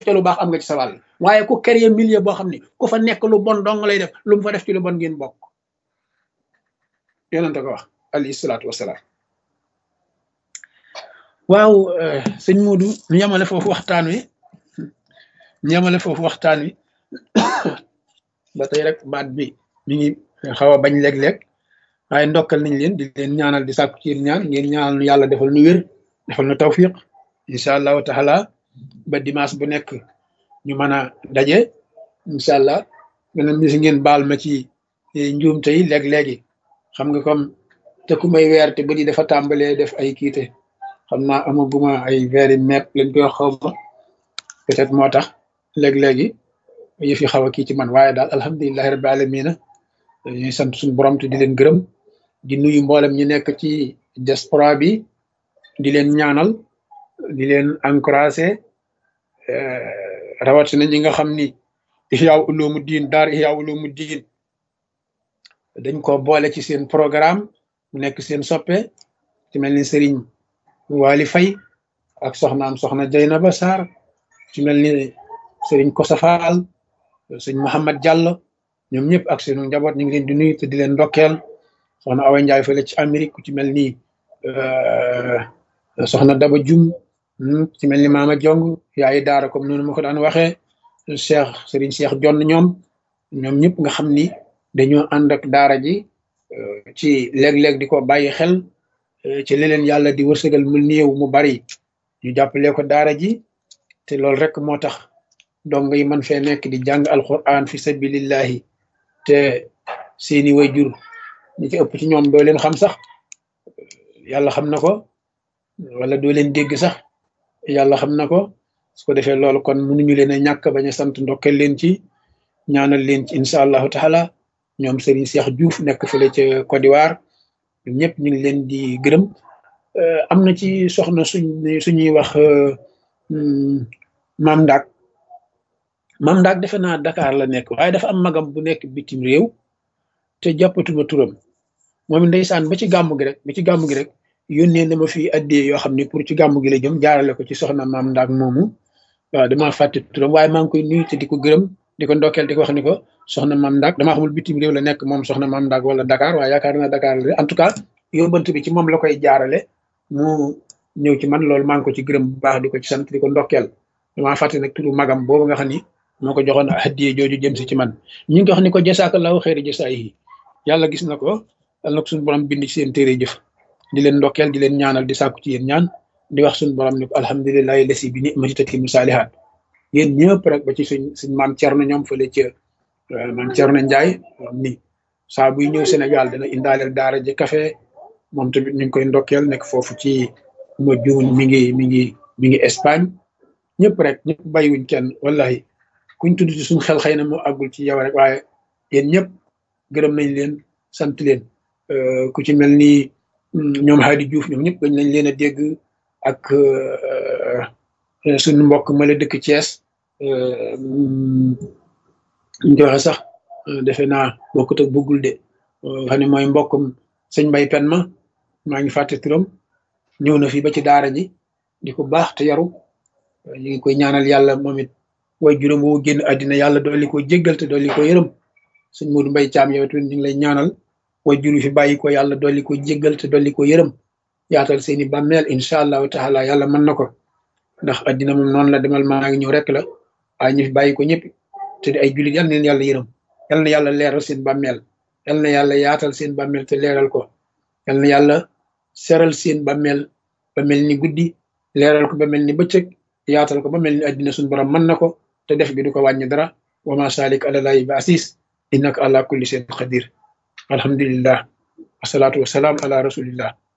ca lu baax am nga ci sa wàll waaye ku créer milieu boo xam ne ku fa nekk lu bon dong lay def lu mu fa def ci lu bon ngeen bokk yonente ko wax alayhi salaatu wasalaam waaw sëñ Moodu ñu yemale foofu waxtaan wi ñu yemale foofu waxtaan wi ba tey rek baat bi mi ngi xaw a bañ léeg-léeg waaye ndokkal nañ leen di leen ñaanal di sàkku ci ñaan ngeen ñaanal nu yàlla defal nu wér defal nu tawfiq incha allahu taala ba dimanche bu nekk ñu mën a daje incha allah beneen bis ngeen baal ma ci njuumte yi léeg-léegi xam nga comme te ku may weer te ba di dafa tàmbalee def ay kiite xam naa amaguma ay veeri mepp lañ koy xaw ma peut-être moo tax léeg-léegi yëf yi xaw a kii ci man waaye daal alhamdulilahi rabbi alamina ñuy sant suñu borom te di leen gërëm di nuyu mboolem ñi nekk ci diaspora bi di leen ñaanal di leen encouragé rawatina ñi nga xam ni Ihya Ulumuddin daar Ihya Ulumuddin dañ ko boole ci seen programme mu nekk seen soppe ci mel ni Serigne Wali Faye ak soxnaam soxna Jaynaba Sarr ci mel ni Serigne Kosa Fall sëñ Mouhamad Diallo ñoom ñëpp ak seenu njaboot ñu ngi leen di nuyu te di leen ndokkeel soxna Awa Ndiaye fële ci Amérique ku ci mel ni soxna Daba Jum ci mel ni Maama Jong yaayi daara comme noonu ma ko daan waxee Cheikh Serigne Cheikh Jonn ñoom ñoom ñëpp nga xam ni dañoo ànd ak daara ji ci léeg-léeg di ko bàyyi xel ci leneen yàlla di wërsëgal mu néew mu bari ñu jàppale ko daara ji te loolu rek moo tax dong yi man fee nekk di jàng alquran fi sabilillahi te seeni wayjur ñi ci ëpp ci ñoom doo leen xam sax yàlla xam na ko wala doo leen dégg sax yàlla xam na ko su ko defee loolu kon mënuñu leen a ñàkk bañ a sant ndokkeel leen ci ñaanal leen ci incha allahu taala ñoom Serigne Cheikh Diouf nekk fële ca Côte d'Ivoire ñëpp ñu ngi leen di gërëm am na ci soxna suñ suñuy wax maam Ndaak maam Ndaak defe naa Dakar la nekk waaye dafa am magam bu nekk bitim réew te jàppatuma turam moom ndeysaan ba ci gàmm gi rek ba ci gàmm gi rek yónnee na ma fii addee yoo xam ne pour ci gàmm gi la jëm jaarale ko ci soxna maam Ndaak moomu waaw damaa fàtte turam waaye maa ngi koy nuyu te di ko gërëm di ko ndokkeel di ko wax ni ko soxna maam Ndaak damaa xamul bitim réew la nekk moom soxna maam Ndaak wala Dakar waaye yaakaar naa Dakar la en tout cas yóbbant bi ci moom la koy jaarale mu ñëw ci man loolu maa ngi ko ci gërëm bu baax di ko ci sant di ko ndokkeel damaa fàtte nag turu magam boobu nga xam ni moo ko joxoon hadiye jooju jëm si ci man ñu ngi wax ni ko jasaakallahu xeeri jasaa yi yàlla gis na ko yàlla na ko suñu borom bind ci seen téere jëf di leen ndokkeel di leen ñaanal di sàkku ci yéen ñaan di wax suñu borom ni ko alhamdulilahi lasi bi ni'mati tatimu saalihaat yéen ñëpp rek ba ci suñ suñ maam Thierno ñoom fële ca maam Thierno Ndiaye ni saa buy ñëw Sénégal dana indaaleel daara ji café moom tamit ñu ngi koy ndokkeel nekk foofu ci ma juun mi ngi mi ngi mi ngi Espagne ñëpp rek ñëpp bàyyiwuñ kenn wallahi kuñ tudd ci suñ xel xëy na moo àggul ci yow rek waaye yéen ñëpp gërëm nañ leen sant leen ku ci mel ni ñoom Hadi Diouf ñoom ñëpp gañ nañ leen a dégg ak suñu mbokk ma la dëkk Thiès ñu waxe sax defe naa bokkut ak bëggul de xam ne mooy mbokkum sëñ Mbay Pen ma maa ngi fàtte turam ñëw na fi ba ci daara ji di ko baax te yaru ñu ngi koy ñaanal yàlla moom it way juróom woo génn àddina yàlla dolli ko jéggal te dolli ko yërëm sëñ Modou Mbay Caam yow tamit ñu ngi lay ñaanal way juru fi bàyyi ko yàlla dolli ko jéggal te dolli ko yërëm yaatal seeni bàmmeel incha allahu taala yàlla mën na ko ndax àddina moom noonu la demal maa ngi ñëw rek la waaye ñu fi bàyyi ko ñëpp te di ay jullit yal na leen yàlla yërëm yal na yàlla leeral seen bàmmeel yal na yàlla yaatal seen bàmmeel te leeral ko yal na yàlla seral seen bàmmeel ba mel ni guddi leeral ko ba mel ni bëccëg yaatal ko ba mel ni àddina suñu borom mën na ko te def gi du ko wàññi dara wa ma salik alalaahi bi asis innaka ala kulli shay'in qadir alhamdulillah wasalaatu wasalaam ala rasulillah